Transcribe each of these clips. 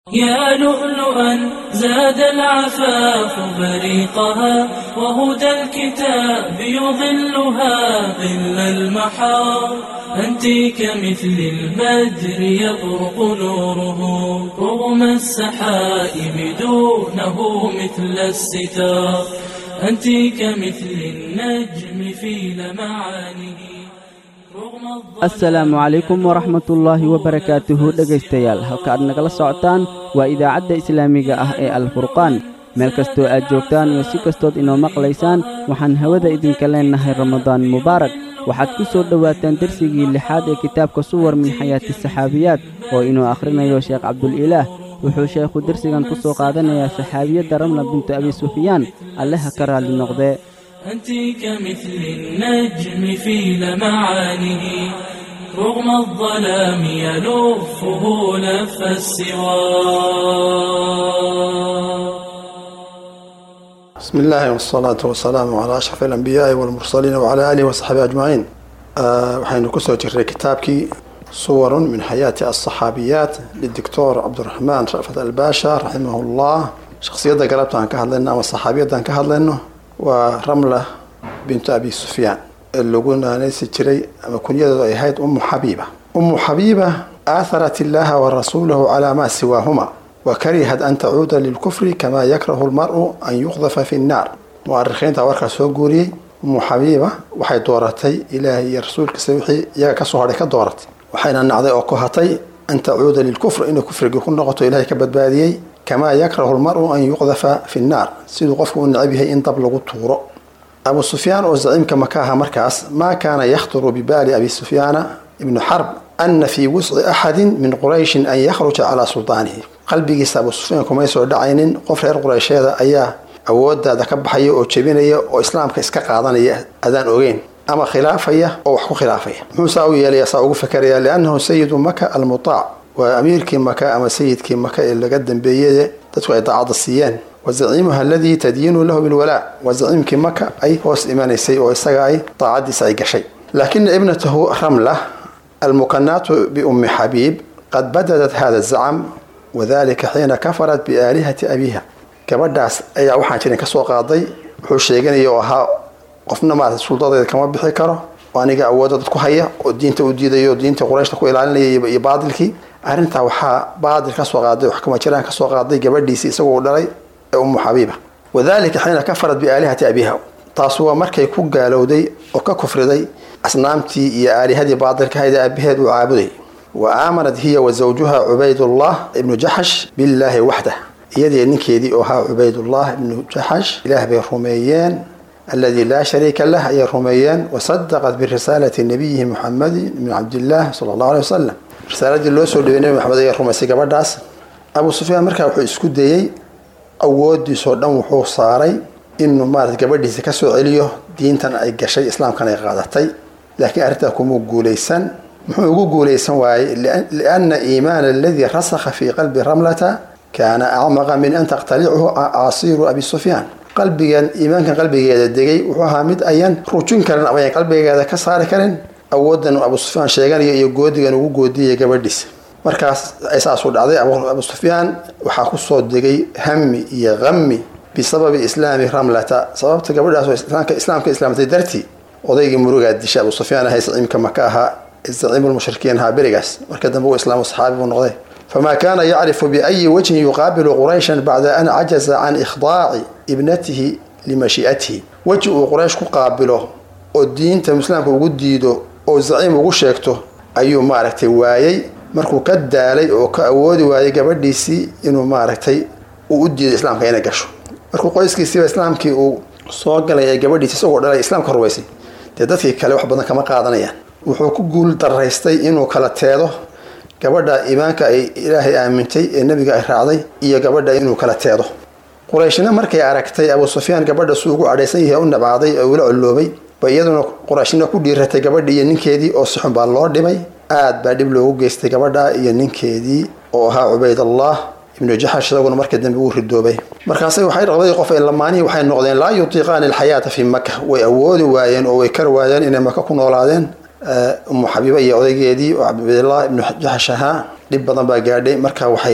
يا لؤلؤا زاد العفاف بريقها وهدى الكتاب يظلها ظل المحار أنت كمثل البدر يطرق نوره رغم السحائب دونه مثل الستار أنت كمثل النجم في لمعانه asalaamu calaykum waraxmatullaahi wabarakaatuhu dhegaystayaal halka aad nagala socotaan waa idaacadda islaamiga ah ee alfurqaan meel kastoo aad joogtaan iyo si kastood inoo maqlaysaan waxaan hawada idinka leennahay ramadaan mubaarak waxaad ku soo dhowaataan dersigii lixaad ee kitaabka suwar min xayaati saxaabiyaad oo inuu akhrinayo sheekh cabdulilaah wuxuu sheekhu dersigan ku soo qaadanayaa saxaabiyadda ramla bintu abi sufyaan alleha ka raalli noqdee أنت كمثل النجم في لمعانه رغم الظلام يلفه لف السوار بسم الله والصلاة والسلام على أشرف الأنبياء والمرسلين وعلى آله وصحبه أجمعين أه وحين كسو جري كتابك صور من حياة الصحابيات للدكتور عبد الرحمن رأفت الباشا رحمه الله شخصية قربت عن كهل لنا والصحابية عن كهل لنا ورملة بنت أبي سفيان اللي قلنا نيسي جري أما كن يدو أيهايد أم حبيبة أم حبيبة آثرت الله ورسوله على ما سواهما وكرهت أن تعود للكفر كما يكره المرء أن يقذف في النار مؤرخين تورك سوغوري أم حبيبة waxay dooratay ilaahay iyo rasuulkiisa wixii iyaga ka soo hadhay ka dooratay waxayna nacday oo ku hatay an tacuuda lilkufr inuu kufriga ku noqoto ilaahay ka badbaadiyey kamaa yakrahu lmaru an yuqdafa fi nnaar siduu qofku u necab yahay in dab lagu tuuro abu sufyaan oo zaciimka maka aha markaas maa kaana yakhturu bibaali abi sufyaana ibnu xarb ana fii wusci axadin min qurayshin an yakhruja calaa suldaanihi qalbigiisa abu sufyaan kumay soo dhacaynin qof reer quraysheeda ayaa awoodaada ka baxaya oo jebinaya oo islaamka iska qaadanaya adaan ogeyn ama khilaafaya oo wax ku khilaafaya muxuu saa u yeelaya saa ugu fakeraya liannahu sayidu maka almutaac waa amiirkii maka ama sayidkii maka ee laga dambeeyey dadku ay daacadda siiyeen wa zaciimuha aladii tadyiinu lahu bilwalaa waa zaciimkii maka ay hoos imanaysay oo isaga ay daacaddiisa ay gashay laakina ibnatahu ramla almukanaatu biummi xabiib qad badadat hada zacam wadalika xiina kafarat biaalihati abiiha gabadhaas ayaa waxaan jirin kasoo qaaday wuxuu sheeganaya oo ahaa qofna maarata suldadeeda kama bixi karo oo aniga awoodda dad ku haya oo diinta u diidayo diinta qurayshta ku ilaalinaya iyo baadilkii arrintaa waxaa baadil kasoo qaaday wax kama jiraan kasoo qaaday gabadhiisii isagoo dhalay ee ummu xabiiba wadalika xiina kafarat biaalihati abiiha taas waa markay ku gaalowday oo ka kufriday asnaamtii iyo aalihadii baadilka hayd aabaheed uu caabuday wa aamanat hiya wa zawjuha cubaydullah ibnu jaxash billaahi waxdah iyadii ninkeedii oo ahaa cubaydullah ibnu jaxash ilaah bay rumeeyeen alladii laa shariika lah ayay rumeeyeen wasadaqat birisaalati nabiyihi muxamadi ibni cabdillaah sala allahu aley wasalam risaaladii loo soo dhibay nebi maxamed ayay rumaysay gabadhaas abu sufyaan markaa wuxuu isku dayey awoodiisoo dhan wuxuu saaray inuu maarata gabadhiisa kasoo celiyo diintan ay gashay islaamkan ay qaadatay laakiin arrintaa kumuu guulaysan muxuu ugu guulaysan waayey lianna iimaana aladii rasakha fii qalbi ramlata kaana acmaqa min an taqtalichu caasiiru abi sufyaan qalbigan iimaankan qalbigeeda degay wuxuu ahaa mid ayan rujin karin ama ayan qalbigeeda ka saari karin awoodan abu sufyaan sheeganayo iyo goodigan ugu goodiyaya gabadhiisa markaas ay saasuu dhacday abu sufyaan waxaa kusoo degay hami iyo qami bisababi islaami ramlata sababta gabadhaas oo islaamka islaamtay dartii odaygii murugaa disha abu sufyaan ahay zaciimka maka ahaa zaciimulmushrikiin ahaa berigaas marka dambe uu islaamo saxaabi buu noqday فما كان يعرف بأي وجه يقابل قريشا بعد أن عجز عن إخضاع ابنته لمشيئته وجه قريش كقابله oo diinta islaamka ugu diido oo zaciim ugu sheegto ayuu maaragtay waayey markuu ka daalay oo ka awoodi waayay gabadhiisii inuu maaragtay uu u diido islaamka inay gasho markuu qoyskiisiiba islaamkii uu soo galay ee gabadhiisi isagoo dhalay islaamka rumaysay dee dadkii kale wax badan kama qaadanayaan wuxuu ku guul daraystay inuu kala teedo gabadha iimaanka ay ilaahay aamintay ee nebiga ay raacday iyo gabadha inuu kala teedo qurayshna markay aragtay abu sufyaan gabadha suu ugu cadhaysan yahay u nabcaaday oo ula colloobay ba iyaduna qurayshna ku dhiiratay gabadhii iyo ninkeedii oo si xun baa loo dhibay aad baa dhib loogu geystay gabadha iyo ninkeedii oo ahaa cubaydallah ibnu jaxash isaguna marka dambe uu ridoobay markaasay waxay labadii qof ee lamaanihii waxay noqdeen laa yutiiqaani alxayaata fii maka way awoodi waayeen oo way kar waayeen inay maka ku noolaadeen umu xabiiba iyo odaygeedii oo cabdillah ibnu jaxash ahaa dhib badan baa gaadhay marka waxay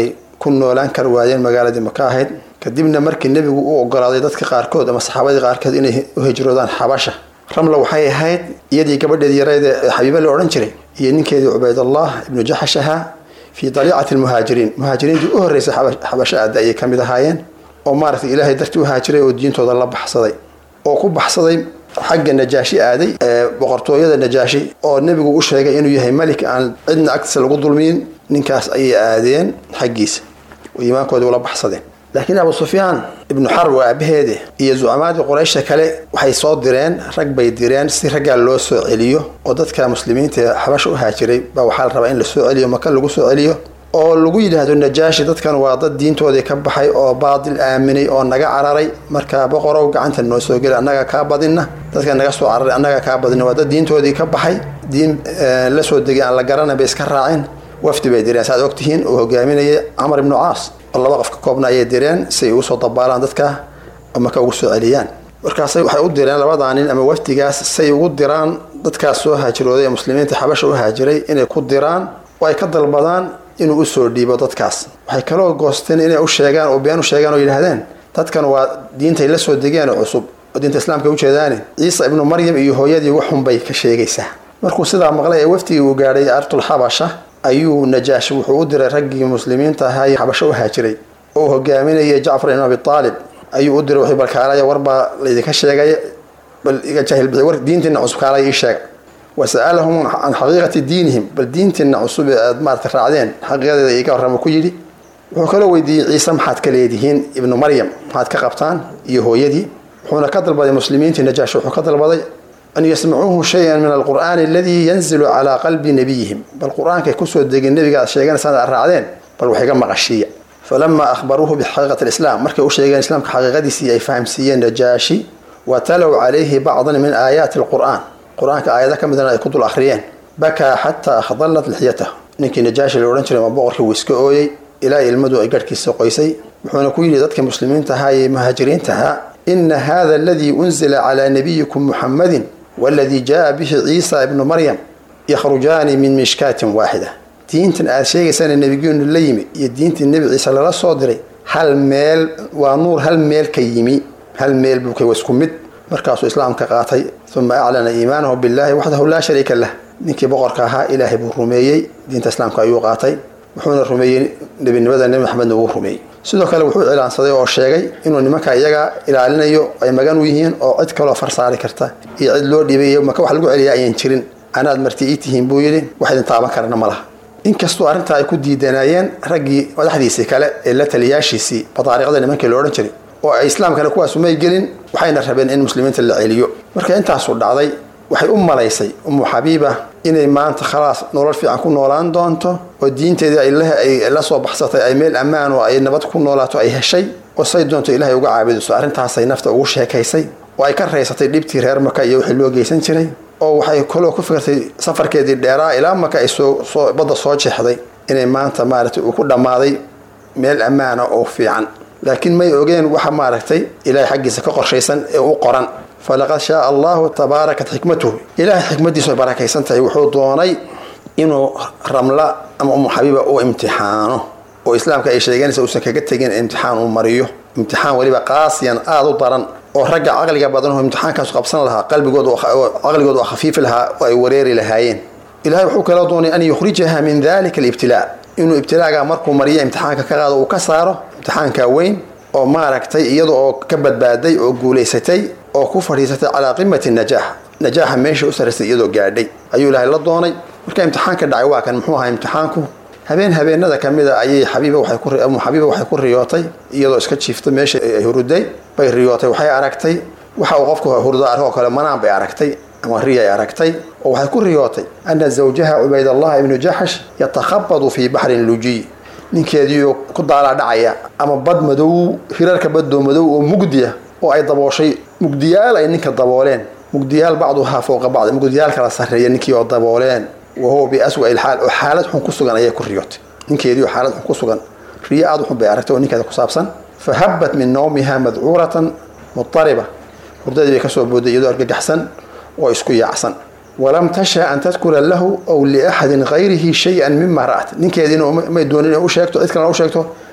ku noolaan kar waayeen magaaladii maka ahayd kadibna markii nebigu u ogolaaday dadka qaarkood ama saxaabadii qaarkood inay u hijroodaan xabasha ramla waxay ahayd iyadii gabadheedii yareed ee xabiibe la odhan jiray iyo ninkeedii cubaydallah ibnu jaxash ahaa fii daliicati lmuhaajiriin muhaajiriintii u horreysay xabasho aada ayay ka mid ahaayeen oo maaragtay ilaahay dartii u haajiray oo diintooda la baxsaday oo ku baxsaday xagga najaashi aaday ee boqortooyada najaashi oo nebigu u sheegay inuu yahay melik aan cidna agtiisa lagu dulmiyin ninkaas ayay aadeen xaggiisa oo iimaankoodii ula baxsadeen laakiin abu sufyaan ibnu xarb waa aabaheede iyo zucamaadii quraysha kale waxay soo direen rag bay direen si raggaa loo soo celiyo oo dadka muslimiinta ee xabasha u haajiray baa waxaa la rabaa in la soo celiyo maka lagu soo celiyo oo lagu yidhaahdo najaashi dadkan waa dad diintoodii ka baxay oo baadil aaminay oo naga cararay markaa boqorow gacanta noo soo geli annaga kaa badinna dadka naga soo cararay annaga kaa badinna waa dad diintoodii ka baxay diin la soo degay aan la garanay bay iska raaceen wafdi bay direen saaad ogtihiin oo hogaaminaya camar ibnu caas oo laba qof ka koobna ayay direen si ay ugu soo dabaalaan dadka oo maka ugu soo celiyaan markaasay waxay u direen labadaa nin ama wafdigaas say ugu diraan dadkaas soo haajirooday ee muslimiinta xabasha u haajiray inay ku diraan oo ay ka dalbadaan inuu usoo dhiibo dadkaas waxay kaloo goosteen inay u sheegaan oo been u sheegaan oo yidhaahdeen dadkan waa diintay la soo degeen oo cusub oo diinta islaamka ujeedaane ciisa ibnu maryam iyo hooyadii waxun bay ka sheegaysaa markuu sidaa maqlay ee wafdigii uu gaadhay artul xabasha ayuu najaashi wuxuu u diray raggii muslimiinta ahaa ee xabasho u haajiray oo hogaaminayay jacfar ibn abi aalib ayuu u diray wuxuu balkaalaya warbaa laydinka sheegay bal iga jaahil bixi war diintiina cusub kaalaya ii sheega wasa'alahum can xaqiiqati diinihim bal diintiina cusub ee aada maarata raacdeen xaqiiqadeeda iga warrama ku yidhi wuxuu kaloo weydiiyey ciise maxaad ka leedihiin ibnu maryam maxaad ka qabtaan iyo hooyadii wuxuuna ka dalbaday muslimiintii najaashi wuxuu ka dalbaday an yasmacuuhu shayan min alqur'aani aladii yanzilu calaa qalbi nabiyihim bal qur-aankay kusoo degin nebiga aad sheeganaysaan aad raacdeen bal wax iga maqashiiya falamaa akhbaruuhu bixaqiiqati lislaam markay u sheegeen islaamka xaqiiqadiisii ay fahamsiiyeen najaashi wa talow calayhi bacdan min aayaati alqur'aan qur-aanka aayada ka midana ay ku dul akhriyeen bakaa xataa akhdallat lixyatah ninkii najaashi la odhan jiray ma boqorkii wuu iska ooyey ilaa ilmadu ay garhkiisa qoysay wuxuuna ku yidhi dadka muslimiinta ahaa iyo muhaajiriinta ahaa ina hada aladii unzila calaa nabiyikum muxammadin waladii jaa bihi ciisa ibnu maryam yakhrujaani min mishkaatin waaxida diintan aada sheegaysana nebigeenu la yimi iyo diintii nebi ciise lala soo diray hal meel waa nuur hal meel ka yimi hal meel buu ka isku mid markaasuu islaamka qaatay uma aclana iimaanahu billahi waxdahu laa shariika lah ninkii boqorka ahaa ilaahay buu rumeeyey diinta islaamka ayuu qaatay wuxuuna rumeeyey nebinimada nebi maxamedna wuu rumeeyey sidoo kale wuxuu cilaansaday oo sheegay inuu nimanka iyaga ilaalinayo ay magan u yihiin oo cid kaloo farsaari karta iyo cid loo dhiibay iyo maka wax lagu celiya ayaan jirin anaad marti ii tihiin buu yidhi wax idin taaban karana ma laha inkastoo arrintaa ay ku diidanaayeen raggii madaxdiisii kale ee la taliyaashiisii badaariiqda nimankii la odhan jiray oo ay islaamkana kuwaasu may gelin waxayna rabeen in muslimiinta la celiyo marka intaasu dhacday waxay u malaysay umu xabiiba inay maanta khalaas nolol fiican ku noolaan doonto oo diinteedii ay la soo baxsatay ay meel ammaan oo ay nabad ku noolaato ay heshay oo say doonto ilaahay uga caabudiso arrintaasay nafta ugu sheekaysay oo ay ka raysatay dhibtii reer maka iyo wixii loo geysan jiray oo waxay kaloo ku fikirtay safarkeedii dheeraa ilaa maka ay soo badda soo jeexday inay maanta maaragtay uu ku dhammaaday meel ammaana oo fiican laakiin may ogeen waxa maaragtay ilaahay xaggiisa ka qorshaysan ee u qoran falaqad shaaa allahu tabaarakat xikmatuhu ilaahay xikmadiisu ay barakaysan tahay wuxuu doonay inuu ramla ama umu xabiiba u imtixaano oo islaamka ay sheeganaysa uusan kaga tegin imtixaan uu mariyo imtixaan weliba qaasiyan aada u daran oo ragga caqliga badan oo imtixaankaasu qabsan lahaa qalbigood caqligooda oo khafiifi lahaa oo ay wareeri lahaayeen ilahay wuxuu kaloo doonay an yukhrijaha min dalika alibtilaa inuu ibtilaaga markuu mariyo imtixaanka ka qaado uu ka saaro imtixaanka weyn oo maaragtay iyada oo ka badbaaday oo guulaysatay oo ku fadhiisatay calaa qimati najaax najaaxa meesha u saraysay iyadoo gaadhay ayuu ilaahay la doonay marka imtixaanka dhacay waa kan muxuu ahaa imtixaanku habeen habeenada ka mid a ayay xabiiba waxaymu xabiiba waxay ku riyootay iyadoo iska jiifta meesha ay huruday bay riyootay waxay aragtay waxa uu qofku hurdo arko kale manaan bay aragtay ama riya ay aragtay oo waxay ku riyootay ana zawjaha cubaydallah ibnu jaxash yatakhabadu fii baxrin lujiy ninkeediioo ku daalaa dhacaya ama bad madow hirarka badoo madow oo mugdiya oo ay dabooshay mugdiyaal ay ninka dabooleen mugdiyaal bacduhaa fowqa bacd mugdiyaal kala sarreeya ninkii oo dabooleen wahuwa biaswa ilxaal oo xaalad xun ku sugan ayay ku riyootay ninkeediioo xaalad xun ku sugan riyo aada xun bay aragtay oo ninkeeda ku saabsan fa habbat min nawmiha madcuuratan mudariba hurdadii bay kasoo booday iyadoo argagaxsan oo isku yaacsan walam tasha an tadkura lahu aw liaxadin hayrihi shay-an mima ra'at ninkeediina may doonin inay u sheegto cid kalena u sheegto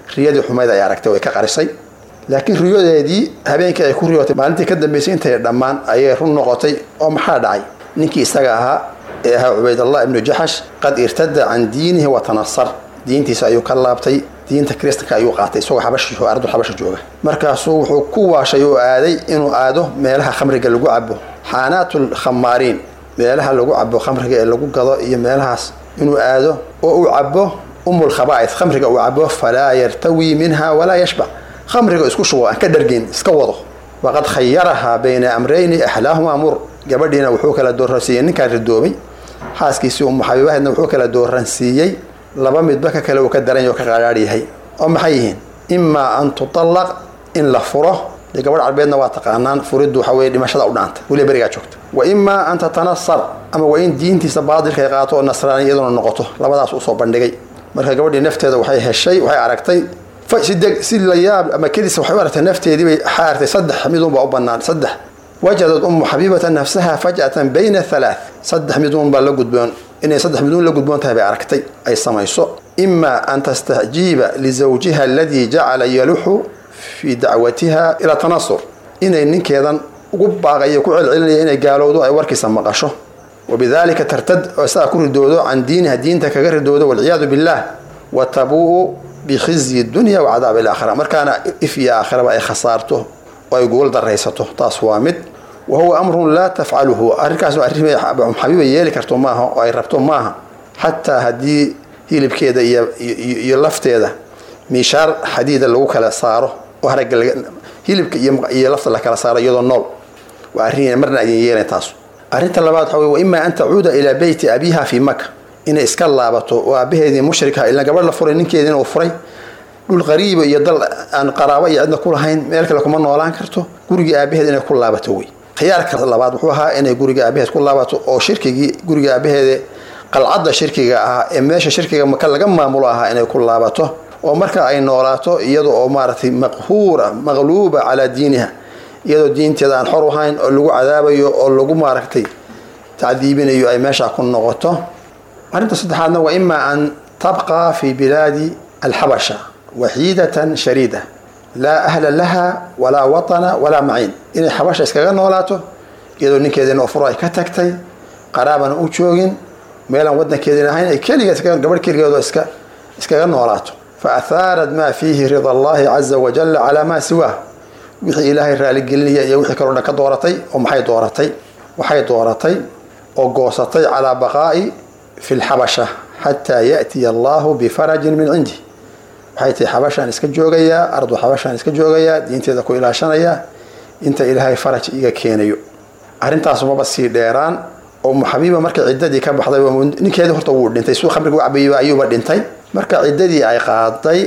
riyadii xumayd ay aragtay way ka qarisay laakiin riyadeedii habeenkii ay ku riyootay maalintii ka dambeysay intay dhammaan ayay run noqotay oo maxaa dhacay ninkii isaga ahaa ee ahaa cubaydallah ibnu jaxash qad irtada can diinihi wa tanasar diintiisa ayuu ka laabtay diinta kristanka ayuu qaatay isagoo xabashi ardu xabasha jooga markaasuu wuxuu ku waashay oo aaday inuu aado meelaha khamriga lagu cabo xaanaatul khamaariin meelaha lagu cabo khamriga ee lagu gado iyo meelahaas inuu aado oo uu cabo umul khaba'id khamriga uu cabo falaa yartawi minha walaa yashbac khamriga isku shubo aan ka dhargeyn iska wado waqad khayarahaa bayna amrayni axlaahuma mur gabadhiina wuxuu kala dooransiiyey ninkaan ridoobay xaaskiisii umu xabiibahedna wuxuu kala dooransiiyey laba midba ka kale uu ka daran yaho ka qaadhaadh yahay oo maxay yihiin imaa an tutallaq in la furo dee gabadh carbeedna waa taqaanaan furiddu waxa weye dhimashada u dhaanta weliba berigaa joogta wa imaa an tatanasar ama waa in diintiisa baadilka ay qaato oo nasraani iyaduna noqoto labadaas usoo bandhigay marka gabadhii nafteeda waxay heshay waxay aragtay si deg si la yaab ama kedis waxay u aragtay nafteedii bay waxay aragtay saddex midunbaa u bannaan saddex wajadad umu xabiibata nafsaha faj'atan bayna halaath saddex miduun baa la gudboon inay saddex miduun la gudboon tahay bay aragtay ay samayso imaa an tastacjiiba lizawjiha aladii jacala yaluxu fii dacwatiha ila tanasur inay ninkeedan ugu baaqayo ku celcelinaya inay gaalowdo ay warkiisa maqasho wabidalika tartad oo saa ku ridoodo can diiniha diinta kaga ridoodo walciyaadu billah wa tabuu bikhizyi dunya wa cadaab alaakhira markaana if iyo aakhiraba ay khasaarto oo ay gogol daraysato taas waa mid wa huwa amrun laa tafcaluhu arrinkaas arrin xabiiba yeeli karto maaha oo ay rabto maaha xataa haddii hilibkeeda iyo lafteeda miishaar xadiida lagu kala saaro oo haragga hilibka iyo lafta la kala saaro iyadoo nool waa arrin marna aydan yeelayn taas arrinta labaad waxa wey wa imaa an tacuuda ilaa beyti abiha fii maka inay iska laabato oo aabaheedii mushrika ilaa gabadh la furay ninkeediina uu furay dhul qariiba iyo dal aan qaraabo iyo cidna ku lahayn meel kale kuma noolaan karto gurigii aabaheed inay ku laabato wey khiyaarka labaad wuxuu ahaa inay guriga aabaheed ku laabato oo shirkigii guriga aabaheede qalcadda shirkiga ahaa ee meesha shirkiga maka laga maamulo ahaa inay ku laabato oo marka ay noolaato iyada oo maaragtay maqhuura maqluuba calaa diiniha iyadoo diinteeda aan xor ahayn oo lagu cadaabayo oo lagu maaragtay tacdiibinayo ay meesha ku noqoto arrinta saddexaadna waa imaa an tabqa fi bilaadi alxabasha waxiidatan shariida laa ahla laha walaa watana walaa maciin inay xabasha iskaga noolaato iyadoo ninkeediina furo ay ka tagtay qaraabana u joogin meelaan wadankeedin ahayn ay keligeed gabadh keligeedo iska iskaga noolaato fa athaarat maa fiihi rida allahi caza wajalla calaa maa siwaah wixii ilaahay raaligelinaya iyo wixii kaloo dhan ka dooratay oo maxay dooratay waxay dooratay oo goosatay calaa baqaa'i fi lxabasha xataa ya'tiya allahu bifarajin min cindi waxay tihi xabashaan iska joogayaa ardu xabashaan iska joogayaa diinteeda ku ilaashanayaa inta ilaahay faraj iga keenayo arrintaas maba sii dheeraan oo muxabiiba markay ciddadii ka baxday ninkeedii horta wuu dhintay suu khamriga u cabayba ayuuba dhintay marka ciddadii ay qaaday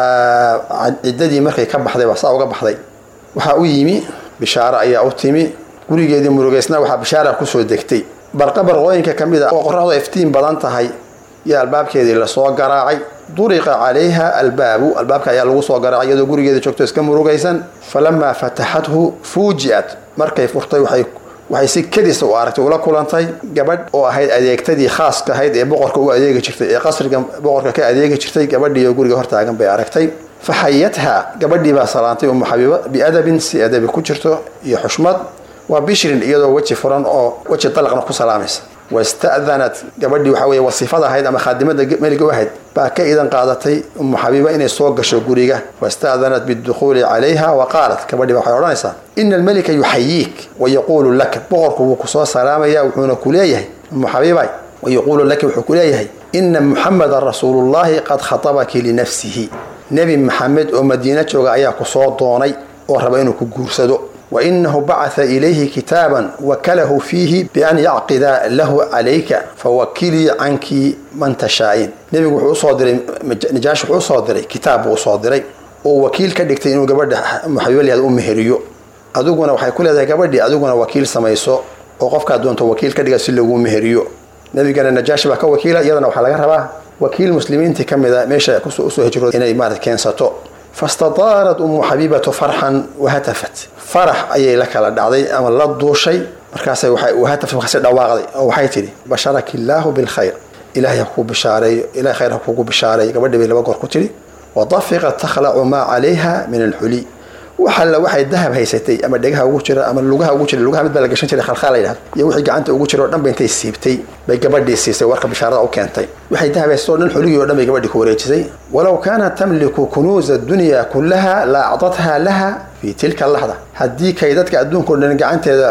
ciddadii markay ka baxday waa saa uga baxday waxaa u yimi bishaaro ayaa u timi gurigeedii murugeysna waxaa bishaara kusoo degtay barqa barqooyinka ka mid a oo qoraxdu iftiin badan tahay iyo albaabkeedii lasoo garaacay duriqa calayha albaabu albaabka ayaa lagu soo garaacay iyadoo gurigeeda joogto iska murugaysan falamaa fataxathu fuuji'at markay furtay waxay waxay si kedisa u aragtay ula kulantay gabadh oo ahayd adeegtadii khaaska ahayd ee boqorka u adeegi jirtay ee qasriga boqorka ka adeegi jirtay gabadhiioo guriga hortaagan bay aragtay fa xayathaa gabadhii baa salaantay umu xabiiba biadabin si adabi ku jirto iyo xushmad waa bishrin iyadoo weji furan oo weji dalaqna ku salaamaysa wasta'danat gabadhii waxa weye wasiifada ahayd ama khaadimada meliga u ahayd baa ka idan qaadatay umu xabiiba inay soo gasho guriga wasta'danat bidukhuuli calayha wa qaalat gabadhii ba waxay odhanaysaa ina almelika yuxayiik wayaquulu laka boqorku wuu kusoo salaamaya wuxuuna ku leeyahay umu xabiibay wayaquulu laka wuxuu ku leeyahay ina muxamedan rasuulullahi qad khatabaki linafsihi nebi maxamed oo madiino jooga ayaa kusoo doonay oo raba inuu ku guursado wainahu bacatha ilayhi kitaaban wakalahu fiihi bian yacqida lahu calayka fawakilii canki man tashaa'iin nebigu wuxuu usoo diray najaash wuxuu usoo diray kitaab buu usoo diray oo wakiil ka dhigtay inuu gabadha muxabibalyaad u meheriyo adiguna waxay ku leedahay gabadhii adiguna wakiil samayso oo qofkaa doonto wakiil ka dhiga si lagu meheriyo nebigana najaashi baa ka wakiila iyadana waxaa laga rabaa wakiil muslimiintii ka mid a meesha usoo hijrooda inay maarata keensato fastataarat umu xabiibatu farxan wahatafat farax ayay la kala dhacday ama la duushay markaasay wahatafat markaasay dhawaaqday oo waxay tidhi basharaki illaahu bilkhayr ilaahay ha kugu bishaareeyo ilahay khayr ha kugu bishaareeyo gabadhii bay laba goor ku tidhi wadafiqat takhlacu maa calayha min alxuli waxalla waxay dahab haysatay ama dhegaha ugu jira ama lugaha ugu jira lugaha mid baa la gashan jiray khalkhaal la yidhahdo iyo wixii gacanta ugu jira oo dhan ba intay siibtay bay gabadhii siisay warka bishaarada u keentay waxay dahab haysatay oo dhan xuligii oo dhan bay gabadhii ku wareejisay walow kaanat tamliku kunuuza dunya kullaha la acdatha laha fi tilka laxda haddii kay dadka adduunka o dhan gacanteeda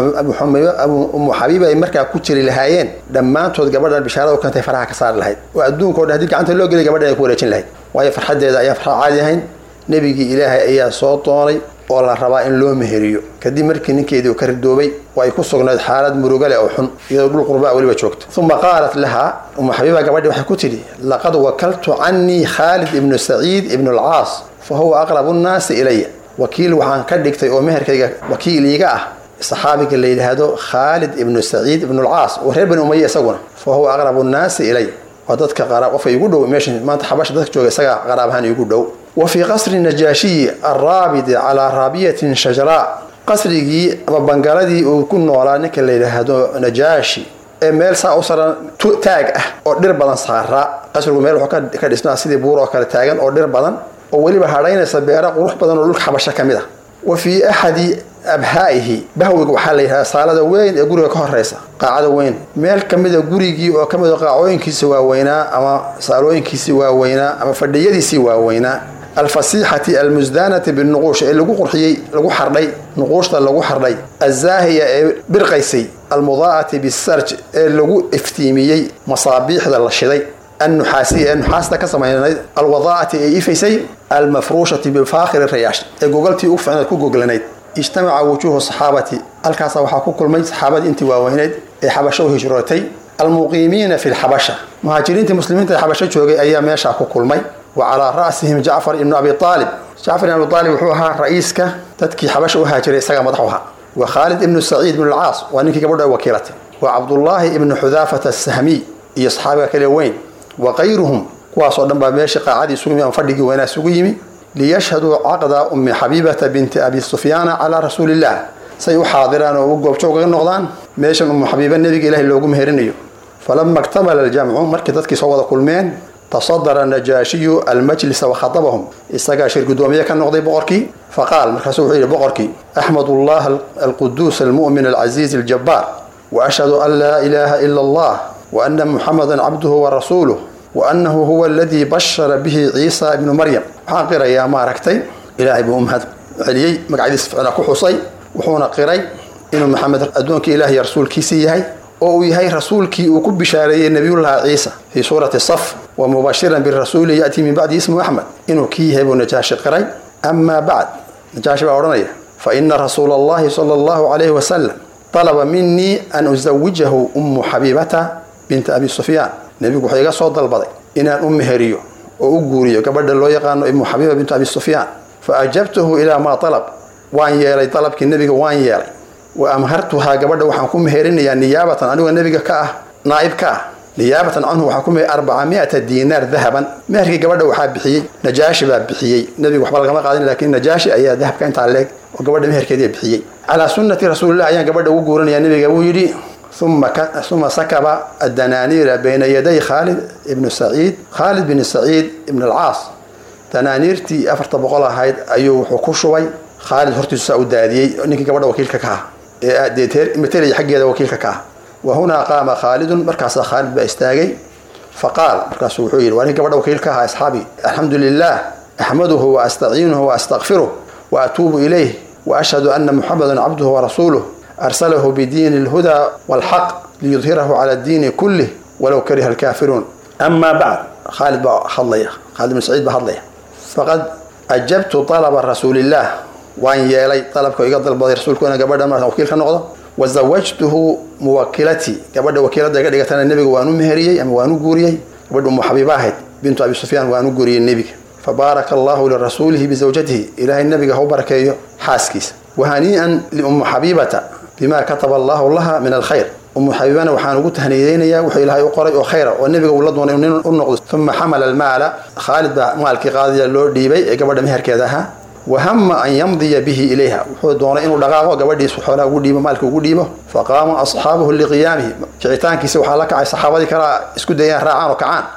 umu xabiiba ay markaa ku jiri lahaayeen dhammaantood gabadhan bishaarada u keentay faraha ka saari lahayd oo adduunka o dhan hadii gacanta loo geliy gabadhan ay ku wareejin lahayd waayo farxaddeeda ayaan farxa caadi ahayn nebigii ilaahay ayaa soo doonay oo la rabaa in loo meheriyo kadib markii ninkeedii uu ka ridoobay oo ay ku sugnayd xaalad murugale oo xun iyadoo dhul qurbaa weliba joogto uma qaalat laha umu xabiiba gabadhii waxay ku tidhi laqad wakaltu canii khaalid ibnu saciid ibnu alcaas fa huwa aqrabu nnaasi ilaya wakiil waxaan ka dhigtay oo meherkayga wakiil iiga ah saxaabiga la yidhaahdo khaalid ibnu saciid ibnu alcaas oo reer bani umaya isaguna fa huwa aqrabu nnaasi ilay waa dadka qofka igu dhow meesha maanta xabasha dadka jooga isagaa qaraabahaan igu dhow wa fii qasri najaashiyi alraabidi calaa raabiyatin shajaraa qasrigii ama bangaladii uu ku noolaa ninka la yidhaahdo najaashi ee meel saa u saran taag ah oo dhir badan saaraa qasrigu meel wuxuu ka dhisnaa sidii buur oo kale taagan oo dhir badan oo weliba hadhaynaysa beero qurux badan oo dhulka xabasho ka mid ah wa fii axadi abhaa'ihi bahwiga waxaa la yidhahdaa saalada weyn ee guriga ka horeysa qaacada weyn meel ka mida gurigii oo ka mida qaacooyinkiisi waaweynaa ama saalooyinkiisii waaweynaa ama fadhiyadiisii waaweynaa alfasiixati almusdaanati binuquush ee lagu qurxiyey lagu xardhay nuquushta lagu xardhay azaahiya ee birqaysay almudaa'ati bisarj ee lagu iftiimiyey masaabiixda la shiday annuxaasiya ee nuxaasta ka samaynayd alwadaa'ati ee ifaysay almafruushati bifaakhiri rayaash ee gogoltii u ficnayd ku goglanayd ijtamaca wujuuhu saxaabati halkaasa waxaa ku kulmay saxaabadii intii waaweyneyd ee xabasho u hijrootay almuqiimiina fi lxabasha muhaajiriintii muslimiinta ee xabasho joogay ayaa meeshaa ku kulmay wa calaa ra'sihim jacfar ibnu abi aalib jacfar ibn abi aalib wuxuu ahaa ra'iiska dadkii xabasha u haajiray isagaa madax u ahaa wa khaalid ibnu saciid ibnu alcaas waa ninkii gabadho ay wakiilatay wa cabdullaahi ibnu xudaafata asahmiy iyo saxaabiga kale weyn wa kayruhum kuwaasoo dhan baa meeshii qaacadii isugu yimi ama fadhigii weynaa isugu yimi liyashhaduu caqda ummi xabiibata binti abi sufyaana calaa rasuuliillah say u xaadiraan oo u goobjoog ga noqdaan meeshan ummu xabiiba nebiga ilahay loogu meherinayo falama iktamala aljamcu markii dadkii soo wada kulmeen tasadara najaashiyu almajlisa wakhatabahum isagaa shir guddoomiye ka noqday boqorkii faqaal markaasuu wuxuu yidhi boqorkii axmadu allaha alquduus almu'min alcaziiz aljabbaar wa ashhadu an laa ilaaha ila allah wa ana muxamadan cabduhu wa rasuuluh wa annahu huwa aladii bashara bihi ciisa ibnu maryam waxaan qirayaa maaragtay ilaahay buu u mahad celiyey magacyadiis ficna ku xusay wuxuuna qiray inuu maxamed addoonkii ilahiy rasuulkiisii yahay oo uu yahay rasuulkii uu ku bishaareeyey nebiyullahi ciisa fii suurati saf wa mubashiran birasuuli ya'tii min bacdi ismu axmed inuu kii yahay buu najaashi qiray amaa bacd najaashi baa odhanaya fa ina rasuula allahi sala allahu calayhi wasalam talaba minii an usawijahu ummu xabiibata binta abi sufyaan nebigu wuxuu iga soo dalbaday inaan u meheriyo oo u guuriyo gabadha loo yaqaano ibnu xabiiba bintu abi sufyaan fa ajabtuhu ilaa maa talab waan yeelay dalabkii nebiga waan yeelay wa amhartuhaa gabadha waxaan ku meherinayaa niyaabatan anigoo nebiga ka ah naa'ib ka ah niyaabatan canhu waxaan ku meher arbaca mi'ata diinaar dahaban meherkii gabadha waxaa bixiyey najaashi baa bixiyey nebiga waxba lagama qaadin laakiin najaashi ayaa dahabka intaa leeg oo gabadha meherkeedii bixiyey calaa sunnati rasuulillah ayaan gabadha ugu guurinayaa nebiga wuu yidhi uma sakaba adanaaniira bayna yaday khaalid ibnu saciid khaalid bin saciid ibn alcaas danaaniirtii afarta boqol ahayd ayuu wuxuu ku shubay khaalid hortiisu saa u daadiyey ninkii gabadha wakiilka ka ah ee matalaya xaggeeda wakiilka ka ah wa hunaa qaama khaalidun markaasaa khaalid baa istaagay faqaal markaasuu wuxuu yidhi waa ninkii gabadha wakiilka ahaa asxaabi alxamdu lilah axmaduhu wa astaciinuhu wa astakfiruh wa atuubu ilayh wa ashhadu ana muxamadan cabduhu wa rasuuluh arsalahu bidiini alhudaa walxaq liyudhirahu cala diini kullih walow kariha alkaafiruun amaa bacd khaalid baa hadlaya khaalid ibn saciid baa hadlaya faqad ajabtu talaba rasuulillaah waan yeelay dalabka iga dalbaday rasuulku inaan gabadha markaan wakiil ka noqdo wa zawajtuhu muwakilatii gabadha wakiiladda iga dhigatana nebiga waan u meheriyey ama waan u guuriyey gabadha umu xabiiba ahayd bintu abi sufyaan waan u guuriyey nebiga fabaaraka allahu lirasuulihi bizawjatihi ilaahay nebiga ha u barakeeyo xaaskiisa wahanii'an liummu xabiibata bima kataba allahu laha min alkhayr umu xabiibana waxaan ugu tahniyeynayaa wuxuu ilaahay u qoray oo khayra oo nebiga uu la doonay nin u noqdo uma xamala almaala khaalid baa maalkii qaadiya loo dhiibay ee gabadha meherkeeda ahaa wahama an yamdiya bihi ilayha wuxuu doonay inuu dhaqaaqo gabadhiisu xoolaha ugu dhiibo maalka ugu dhiibo faqaama asxaabuhu liqiyaamihi kicitaankiisa waxaa la kacay saxaabadii kalaa isku dayaan raacaan oo kacaan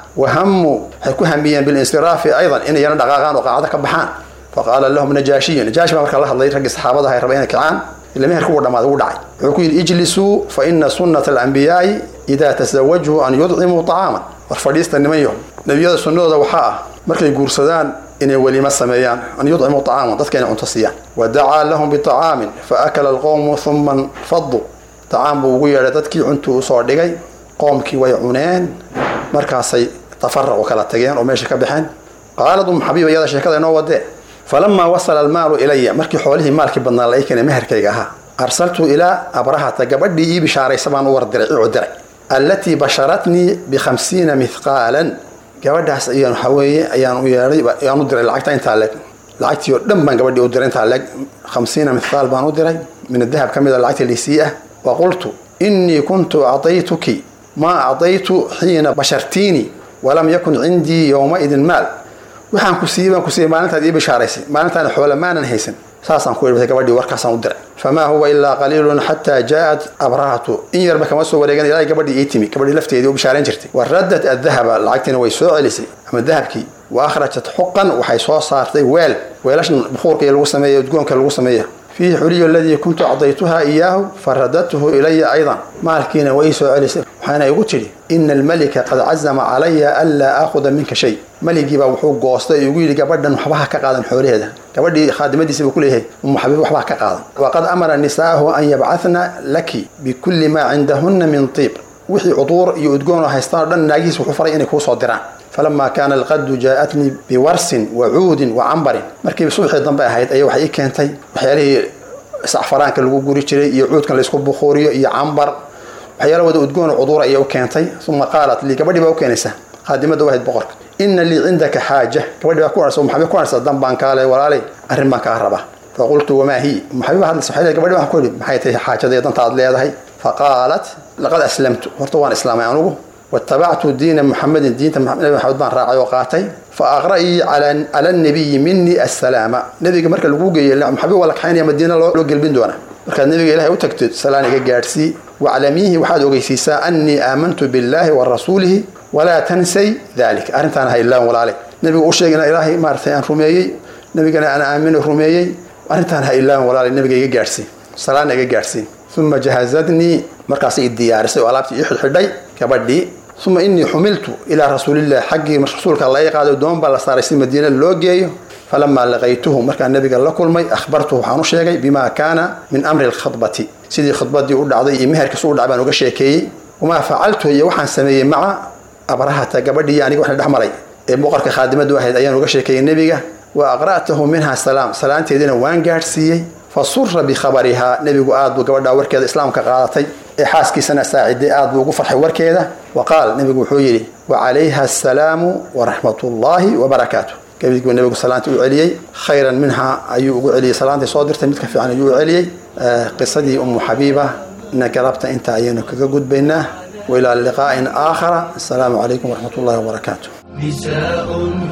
wahamuu waxay ku hamiyeen bilinsiraafi aydan inay yana dhaqaaqaan oo qaacdo ka baxaan faqaala lahum najaashiyu najaashi baa markaa la hadlay raggii saxaabada ay rabeen inay kacaan ila meherka ugu dhamaaday ugu dhacay wuxuu ku yidhi ijlisuu fa ina sunnata alambiyaai idaa tasawajuu an yudcimuu طacaaman war fadhiista niman yaho nebiyada sunnadooda waxaa ah markay guursadaan inay weliimo sameeyaan an yudcimuu طacaaman dadka inay cunto siiyaan wadacaa lahum biطacaamin faakala alqowmu uma nfaduu طacaam buu ugu yeedhay dadkii cuntuu usoo dhigay qoomkii way cuneen markaasay tafaraqu kala tageen oo meesha ka baxeen qaalad umu xabiiba iyada sheekada inoo wadee falamaa wasala almaalu ilaya markii xoolihii maalkii badnaa la ii keenay meherkayga ahaa arsaltu ilaa abrahata gabadhii ii bishaaraysa baan u wardiray ii cudiray allatii basharatnii bikhamsiina mithqaalan gabadhaas ayaan waxaa weeye ayaan u yeedhay ayaan u diray lacagta intaa leeg lacagtii oo dhan baan gabadhii u diray intaa leeg khamsiina mithqaal baan u diray min adahab ka mid a lacagtii liisii ah wa qultu innii kuntu acdaytuki maa acdaytu xiina bashartiini walam yakun cindii yowmaidin maal waxaan ku siiyey baan ku siiyey maalintaad ii bishaaraysay maalintaana xoola maanan haysan saasaan ku idhbay gabadhii warkaasaan u diray famaa huwa ilaa qaliilun xataa jaa'at abrahatu in yarba kama soo wareegan ilaa gabadhii ii timi gabadhii lafteedii u bishaarayn jirtay wa raddat adahaba lacagtiina way soo celisay ama dahabkii wa akhrajat xuqan waxay soo saartay weel weelashan bukuurka iyo lagu sameeya udgoonka lagu sameeya fiihi xuliyu aladii kuntu acdaytuha iyaahu faradadtuhu ilaya aydan maalkiina way ii soo celisay waxaana igu tidhi ina almalika qad cazama calaya anlaa aakhuda minka shay maligiibaa wuxuu goostay igu yidhi gabadhan waxbaha ka qaadan xoolaheeda gabadhii khaadimadiisa buu ku leeyahay umu xabiib waxbaha ka qaadan waqad amara nisaahu an yabcahna laki bikulli maa cindahunna min tiib wixii cuduur iyo udgoon oo haystaan o dhan naagihiis wuxuu faray inay kuu soo diraan falama kaana alqadu jaa'atnii biwarsin wa cuudin wa cambarin markiiba subaxii dambe ahayd ayaa waxay ii keentay waxyaalihii sacfaraanka lagu guri jiray iyo cuudkan laysku bukuuriyo iyo cambar waxyaala wada udgoon cuduura ayay u keentay uma qaalat lii gabadhii baa u keenaysa qaadimada u ahayd boqorka ina lii cindaka xaaja gabadhii baa ku arsa maxabi ku arsa dan baan kaale walaalay arrin baan kaa rabaa faqultu wamaa hi maxabi baa hadlaysa waxay gabadhi baan ku yidhi maxay tahay xaajada iyo danta aad leedahay faqaalat laqad aslamtu horta waan islaamay anugu watabactu diina muxamedin diinta nabi maxamed baan raacay oo qaatay fa aqra'ii cala nabiyi minii assalaama nebiga marka lagu geeyey maxabi waa la kaxaynaya madiina loo gelbin doona markaad nebiga ilahay u tagtid salaan iga gaadhsii waclamiihi waxaad ogeysiisaa annii aamantu billaahi wa rasuulihi walaa tansay dalik arrintaana ha ilaan walaale nebigu u sheegina ilaahay maaratay aan rumeeyey nebigana aan aamino rumeeyey arrintaan ha ilaan walaale nebiga iga gaadhsii salaana iga gaadhsii uma jahazadnii markaasay i diyaarisay oo alaabtii ii xidhxidhay gabadhii uma inii xumiltu ilaa rasuulillahi xaggii rasuulka la ii qaado doon baa la saaray si madiina loo geeyo falamaa laqaytuhu markaan nabiga la kulmay akhbartuhu waxaan u sheegay bima kaana min amri lkhadbati sidii khudbadii u dhacday iyo meherkiis u dhacay baan uga sheekeeyey wamaa facaltu iyo waxaan sameeyey maca abrahata gabadhii aniga waxna dhex maray ee boqorka khaadimadu ahayd ayaan uga sheekeeyey nebiga wa aqra'tahu minha salaam salaanteediina waan gaadhsiiyey fa sura bikhabarihaa nebigu aad buu gabadhaa warkeeda islaamka qaadatay ee xaaskiisana saaciday aad buu ugu farxay warkeeda wa qaal nebigu wuxuu yidhi wa calayha asalaamu waraxmat ullaahi wabarakaatu gabadhii nebigu salaanta u celiyey khayran minha ayuu ugu celiyey salaantay soo dirtay mid ka fiican ayuu u celiyey qisadii umu xabiiba na galabta inta ayaynu kaga gudbaynaa وإلى لقاء آخر السلام عليكم ورحمة الله وبركاته نساء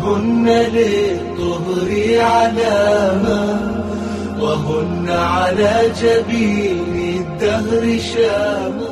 هن للطهر علامة وهن على جبين الدهر شامة